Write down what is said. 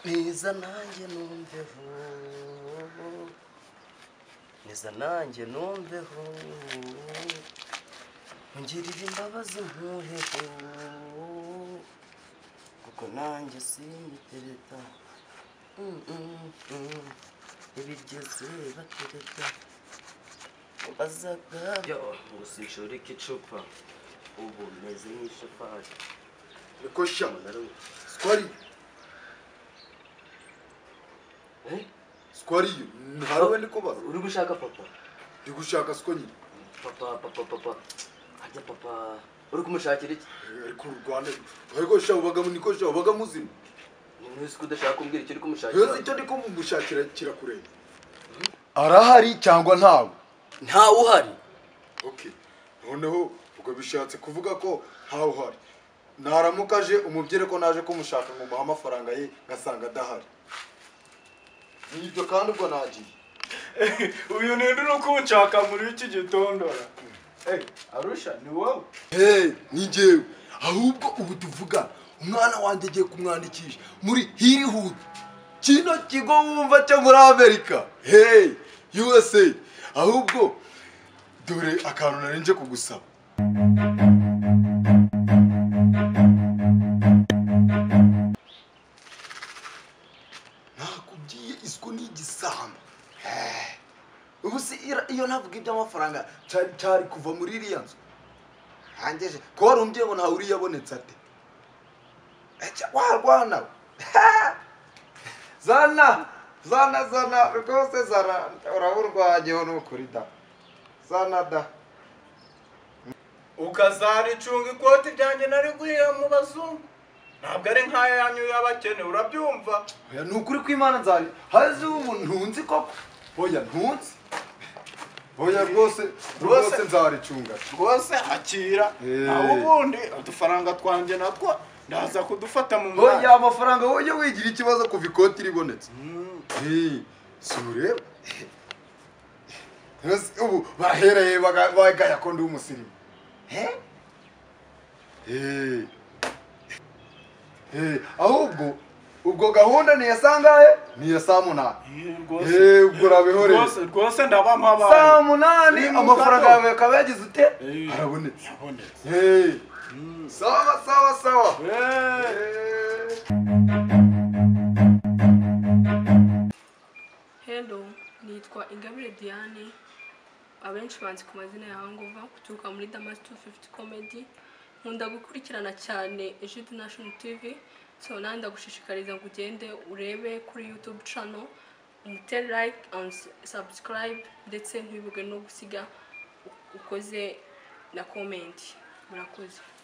Neza nanjye numveho Neza nanjye numveho Ungirire imbabazi nkuheho Kuko nanjye simitereta Mm, mm, mm. Ibigeze batereta Bazaga yo ngo sinshoreke icupa ubu meze nk'ishafari niko sha sikwari sikwari yo hari we ndi kubaza uri gushaka papa ndi gushaka siko nyine papa papa papa harya papa uri kumushakira iki ariko uru rwanda ariko sha ubaga niko sha ubaga muzima ni muri ko udashaka kumbwira icyo uri kumushakira ntibese icyo ndi kumushakira kirakureba arahari cyangwa ntawe ntawe uhari okay noneho ubwo bishatse kuvuga ko ntawe uhari naramuka aje umubwire ko naje kumushaka ngo muhe amafaranga ye ngasanga adahari nibyo kandi ubwo nagiye uyu ni undi uri kunshaka muri iki gitondora arusha ni wowe Hey, ni njyewe ahubwo ubu tuvuga umwana wanjye agiye kumwandikisha muri hirihudu kino kigo wumva cyo muri amerika hey usa ahubwo dore akantu nari nje kugusaba nakubwiye isuku ni igisambo Eh, ubu si ira- iyo ntavuga iby'amafaranga cyari cyari kuva muri iriya nzu hangeje ko wari umbwiye ngo ntawe uriyabonetse ate Ece, warwana we. zana zana zana rwose zana uraburwanyeho nukuri da zana da ukazaricunga ikoti ryanjye nari guhera mu bazungu ntabwo ari nk'aya yanyu y'abakene urabyumva oya ni ukuri kw'imana nzari haze ubu ntunzi koko oya ntunzi oya rwose rwose nzaricunga rwose akira Eh. nawe ubundi udufaranga twanjye natwo ndaza kudufata mu mwanya oya amafaranga wowe wigira ikibazo kuva ikoti ribonetse Mm. Hey, si ureba Yes, ubu bahereye baga- bagaya ko ndi umusirimu Eh. Eh, ahubwo ubwo gahunda ni iya saa ngahe ni iya saa munani Eh, rwose Eh, ubwo urabihoreye rwose rwose ndabampa saa abantu munani Ni mu amafaranga kato. yawe akaba yagize ute Eh. arabonetse Yabonetse. Eh. Mm. sawa sawa sawa Eh. Eh. Hello, nitwa Ingabire Diane abenshi banzi ku mazina ya Hangova guturuka muri Damas 250 Comedy nkunda gukurikirana cyane Jude National TV so nanjye ndagushishikariza ngo ugende urebe kuri YouTube channel umutere like and s- subscribe ndetse ntiwibuke no gusiga u- ukoze na comment murakoze